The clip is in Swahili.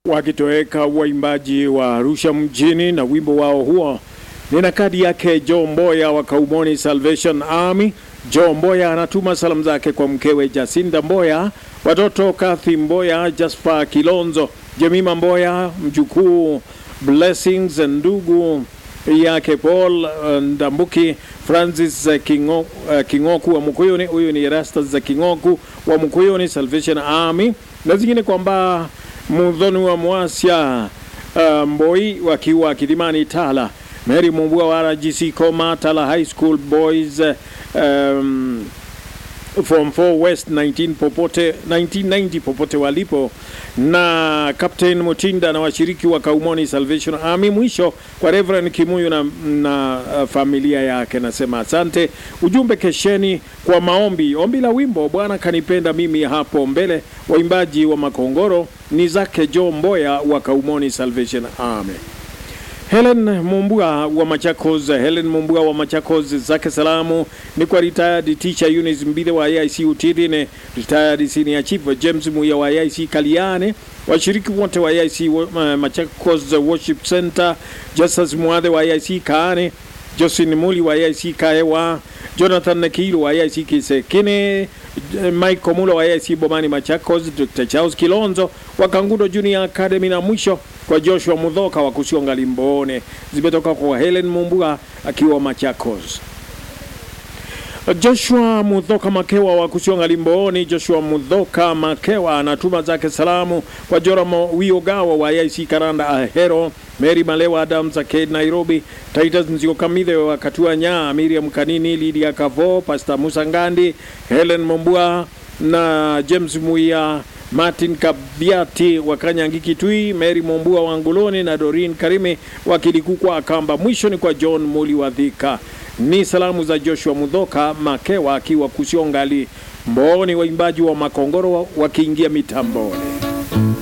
wakitoweka waimbaji wa Arusha mjini na wimbo wao huo. Nina kadi yake Joe Mboya wa Kaumoni Salvation Army. Joe Mboya anatuma salamu zake kwa mkewe Jacinda Mboya, watoto Kathy Mboya, Jasper Kilonzo, Jemima Mboya, mjukuu Blessings, ndugu yake Paul Ndambuki, Francis Kingo, uh, Kingoku wa Mkuyuni. Huyu ni Erastus za Kingoku wa Mkuyuni Salvation Army, na zingine kwamba Mudhoni wa Mwasya uh, Mboi wakiwa Kilimani Tala, Mary Mumbua wa RGC Koma Tala High School Boys um, Form 4 West 19 popote 1990 popote walipo, na Captain Mutinda na washiriki wa Kaumoni Salvation Army. Mwisho kwa Reverend Kimuyu na, na uh, familia yake nasema asante. Ujumbe kesheni kwa maombi, ombi la wimbo Bwana kanipenda mimi hapo mbele. Waimbaji wa Makongoro ni zake Joe Mboya wa Kaumoni Salvation Army. Helen Mumbua wa Machakos, Helen Mumbua wa Machakos, zake salamu ni kwa retired teacher Eunice Mbide wa AIC Utirine, retired senior chief James Muya wa AIC Kaliane, washiriki wote wa AIC uh, Machakos Worship Center, Justus Muadhe wa AIC Kaane, Josephine Muli wa AIC Kaewa, Jonathan Nakilu wa AIC Kisekine, Mike Komula wa AIC Bomani Machakos, Dr. Charles Kilonzo wa Kangudo Junior Academy na mwisho kwa Joshua Mudhoka wa Kusionga Limbone, zimetoka kwa Helen Mumbua akiwa Machakos. Joshua Mudhoka Makewa wa Kusionga Limboni. Joshua Mudhoka Makewa anatuma zake salamu kwa Joramo Wiogawa wa IC Karanda Ahero, Mary Malewa Adams Aked Nairobi, Titus Nzio Kamidhe wa Katua Nya, Miriam Kanini, Lydia Kavo, Pastor Musa Ngandi, Helen Mumbua na James Muia Martin Kabiati wa Kanyangi Kitui, Mary Mombua wa Nguloni na Dorin Karime wa Kilikukwa Akamba. Mwisho ni kwa John Muli wa Dhika. Ni salamu za Joshua Mudhoka Makewa akiwa Kusiongali Mboni, waimbaji wa Makongoro wakiingia mitamboni.